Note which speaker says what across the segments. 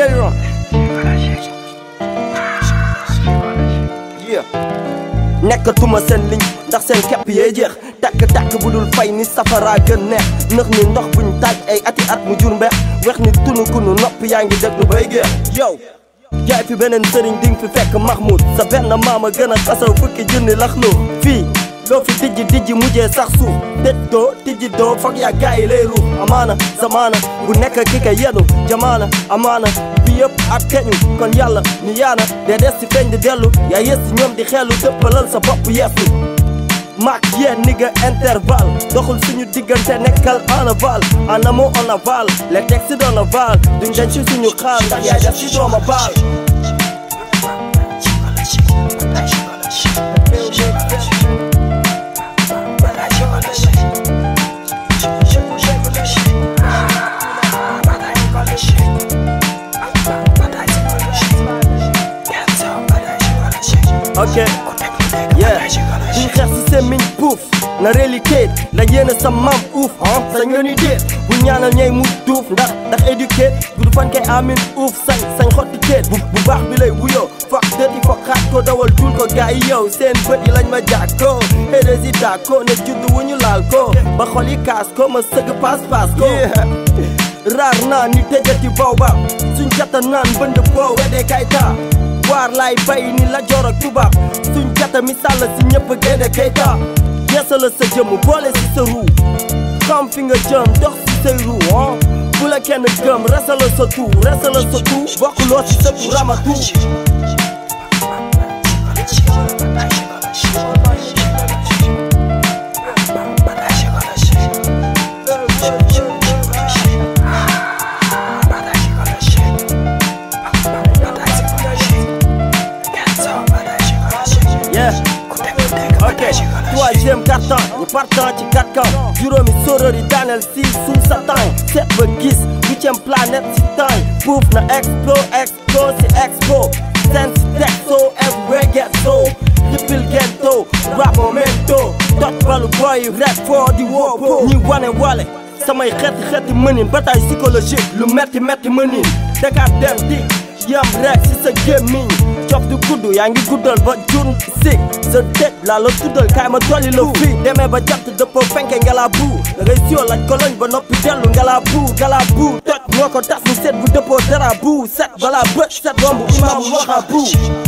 Speaker 1: Aaron yeah nekkatuma seen liñ ndax seen kepp yee jeex tàkk-tàkk bu dul fay ni safara gën neex nëx ni ndox buñ taaj ay ati at mu jur mbeex wex ni tunu kunu nopp yaa ngi déglu bay geex yow jaay fi beneen sëriñ ding fi fekk Mahmoud sa benn maama gën a xasaw fukki junni laxloo fii loo fi dijji dijji mujjee sax suuf tëj doo tijji doo foog yaa gaa yi lay ruux amaana zamaana bu nekk ki ka yenu jamaana amaana bi yëpp ak teñu kon yàlla ni yaana dee des si feeñ di dellu yaa yës si ñoom di xeelu dëppalal sa bopp yeesu maak yéen ni nga intervalle doxul suñu diggante nekkal en aval en amont en aval les textes en aval duñ dañ ci suñu xaal ndax yaay def ci dooma baal ok yeah duñ xeex si seen miñ puuf na réalité la yéene sa maam uuf ah sañ nga ni déet bu ñaanal ñey mu duuf ndax ndax éduqué gudu fan kay amin uuf sañ sañ xotti teet bu bu baax bi lay wuyoo fok dëti fok xaat ko dawal dul ko gaa yi yow seen bët yi lañ ma jaag ko hérésitat ko ne judd wu ñu laal ko ba xol yi kaas ko ma sëgg paas paas ko raar naa ni tëjati baw ba suñ jata naan bënd boo wedee kay taa waar laay bay ni la joor ak tubaab suñ jata misaal la si ñëpp génne kayta yeesala sa jëmm boole si sa ruu xam fi nga jëm dox si say ruu ah bu la kenn gëm resala sa tuu resala sa tuu bokkuloo si sa tuu ramatu yeah ok troisième carton ñu partant ci quatre camps juróomi soror yi daaneel si suuf sa temps seet ba gis huitième planète si temps buuf na expo expo si expo sen si texto everywhere get so lippil gento rap momento dot balu boy rap foo di woo ñi wane wale samay xeeti xeeti mënin bataille psychologique lu metti metti mënin Dakar dem di yam rek si sa gémmiñ cof du gudd yaa ngi guddal ba jun si sa dëj laa la tuddal kaay ma dolli la fii demee ba jant dëppoo fenke ngala bu da ngay sio laaj ko lañ ba noppi dellu ngala bu ngala bu toj moo ko tas ni set bu dëppoo dara bu set balaa bët set romb imam waxa bu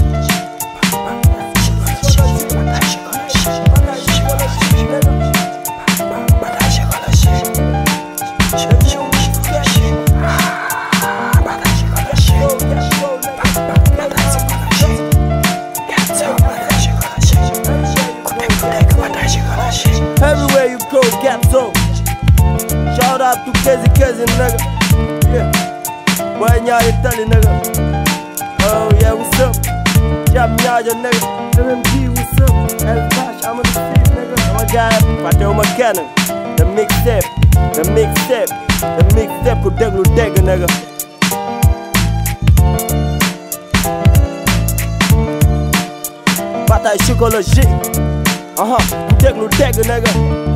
Speaker 1: Everywhere you go, get so. Shout out to Kezi Kezi, nigga. Yeah. Boy, nyari tali, nigga. Oh, yeah, what's up? Jam nyaja, nigga. MMG, what's up? El Bash, I'm on the street, nigga. My guy, Pateo McKenna. The mixtape, the mixtape, the mixtape, ku deglu deg, nigga. Bataille psychologique. Uh-huh, ku deglu deg, nigga.